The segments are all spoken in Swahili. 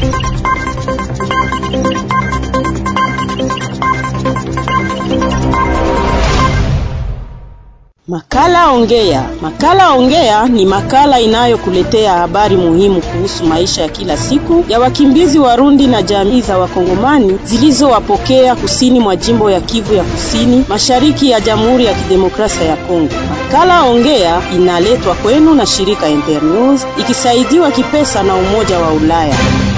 Makala Ongea. Makala Ongea ni makala inayokuletea habari muhimu kuhusu maisha ya kila siku ya wakimbizi Warundi na jamii za Wakongomani zilizowapokea kusini mwa jimbo ya Kivu ya Kusini, mashariki ya Jamhuri ya Kidemokrasia ya Kongo. Makala Ongea inaletwa kwenu na shirika Internews ikisaidiwa kipesa na Umoja wa Ulaya.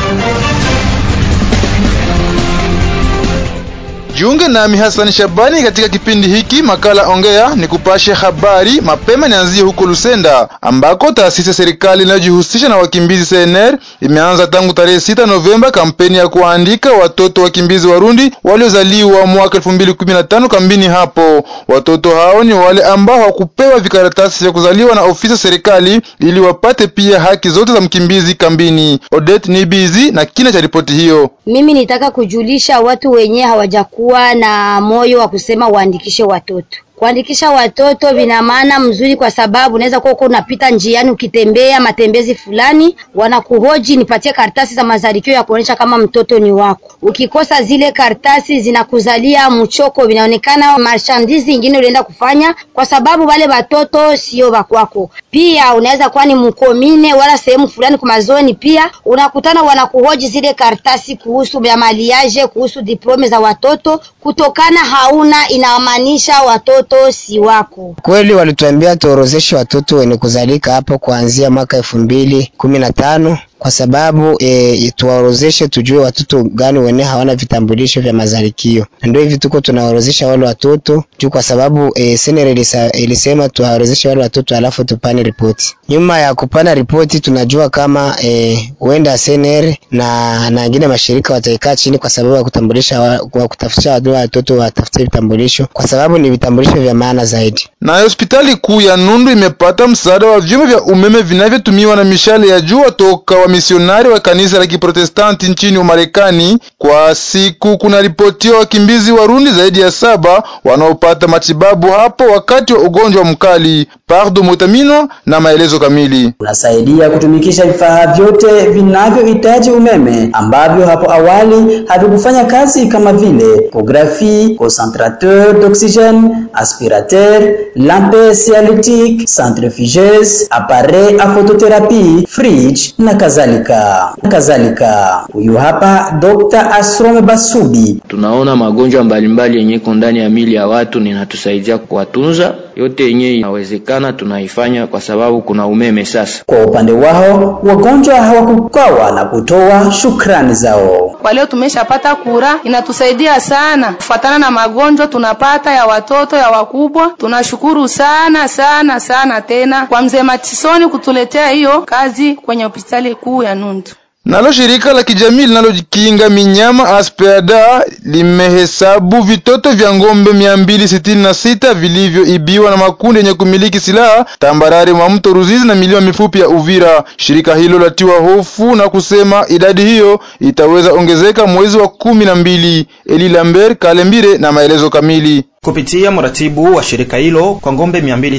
Jiunge nami Hassan Shabani katika kipindi hiki makala ongea ni kupashe habari mapema. Nianzie huko Lusenda ambako taasisi ya serikali inayojihusisha na wakimbizi CNR imeanza tangu tarehe sita Novemba kampeni ya kuandika watoto wakimbizi Warundi waliozaliwa mwaka 2015 kambini hapo. Watoto hao ni wale ambao hawakupewa vikaratasi vya kuzaliwa na ofisi ya serikali ili wapate pia haki zote za mkimbizi kambini. Odette Nibizi na kina cha ripoti hiyo. Mimi nitaka kujulisha watu wenyewe hawajakuwa na moyo wa kusema waandikishe watoto. Kuandikisha watoto vina maana mzuri, kwa sababu unaweza kuwa uko unapita njiani ukitembea matembezi fulani, wanakuhoji nipatie karatasi za mazalikio ya kuonyesha kama mtoto ni wako. Ukikosa zile karatasi zinakuzalia mchoko, vinaonekana marchandise ingine ulienda kufanya, kwa sababu wale watoto sio wakwako. Pia unaweza kuwa ni mkomine wala sehemu fulani kwa mazoni, pia unakutana wanakuhoji zile karatasi kuhusu ya maliaje, kuhusu diplome za watoto, kutokana hauna, inamaanisha watoto si wako. Kweli walituambia tuorozeshe watoto wenye kuzalika hapo kuanzia mwaka elfu mbili kumi na tano kwa sababu e, tuwaorozeshe tujue watoto gani wene hawana vitambulisho vya mazalikio. Ndio hivi tuko tunaorozesha wale watoto juu, kwa sababu e, senere ilisa, ilisema tuwaorozeshe wale watoto alafu tupane ripoti. Nyuma ya kupana ripoti, tunajua kama huenda e, senere na na wengine mashirika wataikaa chini kwa sababu ya kutambulisha wa, wa kutafutisha watoto watafute vitambulisho, kwa sababu ni vitambulisho vya maana zaidi. Na hospitali kuu ya Nundu imepata msaada wa vyuma vya umeme vinavyotumiwa na mishale ya jua toka wa misionari wa kanisa la Kiprotestanti nchini Umarekani. Kwa siku kuna ripotiwa wakimbizi Warundi zaidi ya saba wanaopata matibabu hapo wakati wa ugonjwa mkali. Pardo Mutamino na maelezo kamili. Unasaidia kutumikisha vifaa vyote vinavyohitaji umeme ambavyo hapo awali havikufanya kazi kama vile pografi, concentrateur d'oxygène, aspirateur, lampe sialytique, centrifugeuse, appareil a photothérapie, fridge na kadhalika kadhalika. Huyu hapa Dr. Asrome Basubi. Tunaona magonjwa mbalimbali yenye iko ndani ya mili ya watu, ninatusaidia kuwatunza yote yenye inawezekana tunaifanya kwa sababu kuna umeme sasa. Kwa upande wao wagonjwa hawakukawa na kutoa shukrani zao. Kwa leo tumeshapata kura, inatusaidia sana kufuatana na magonjwa tunapata ya watoto ya wakubwa. Tunashukuru sana sana sana tena kwa mzee Matisoni kutuletea hiyo kazi kwenye hospitali kuu ya Nundu. Nalo shirika la kijamii linalokinga minyama Aspeada limehesabu vitoto vya ng'ombe mia mbili sitini na sita vilivyoibiwa na makundi yenye kumiliki silaha tambarare mwa mto Ruzizi na milima mifupi ya Uvira. Shirika hilo latiwa hofu na kusema idadi hiyo itaweza ongezeka mwezi wa kumi na mbili. Eli Lambert Kalembire na maelezo kamili. Kupitia mratibu wa shirika hilo kwa ngombe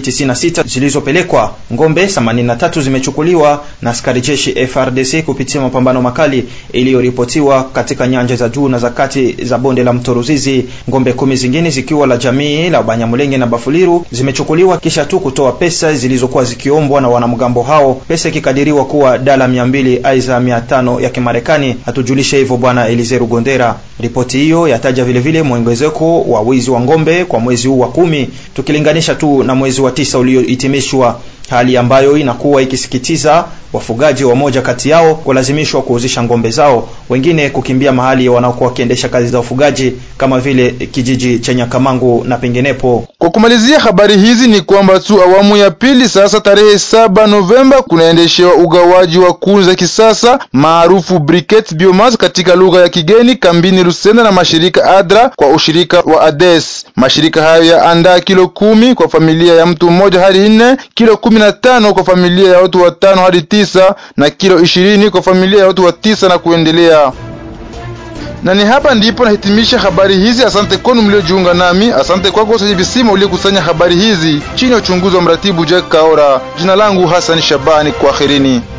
296 zilizopelekwa, ngombe 83 zimechukuliwa na askari jeshi FRDC kupitia mapambano makali iliyoripotiwa katika nyanja za juu na za kati za bonde la mto Ruzizi. Ngombe kumi zingine zikiwa la jamii la Banyamulenge na Bafuliru zimechukuliwa kisha tu kutoa pesa zilizokuwa zikiombwa na wanamgambo hao, pesa ikikadiriwa kuwa dala 200 aiza 500 ya Kimarekani. Hatujulishe hivyo Bwana Elize Rugondera. Ripoti hiyo yataja vilevile mwongezeko wa wizi wa ngombe kwa mwezi huu wa kumi tukilinganisha tu na mwezi wa tisa uliohitimishwa, hali ambayo inakuwa ikisikitiza wafugaji wa moja kati yao kulazimishwa kuuzisha ngombe zao, wengine kukimbia mahali wanaokuwa wakiendesha kazi za ufugaji kama vile kijiji cha Nyakamangu na penginepo. Kwa kumalizia habari hizi ni kwamba tu awamu ya pili sasa, tarehe saba Novemba, kunaendeshewa ugawaji wa kuni za kisasa maarufu briquettes biomass katika lugha ya kigeni kambini Lusenda na mashirika ADRA kwa ushirika wa ADES. Mashirika hayo yaandaa kilo kumi kwa familia ya mtu mmoja hadi nne, kilo kumi na tano kwa familia ya watu watano hadi tisa na kilo ishirini kwa familia ya watu wa tisa na kuendelea. Na ni hapa ndipo nahitimisha habari hizi. Asante kwenu mliojiunga nami. Asante kwako Usaji Visima uliokusanya habari hizi chini ya uchunguzi wa mratibu Jack Kaora. Jina langu Hassan Shabani, kwaherini.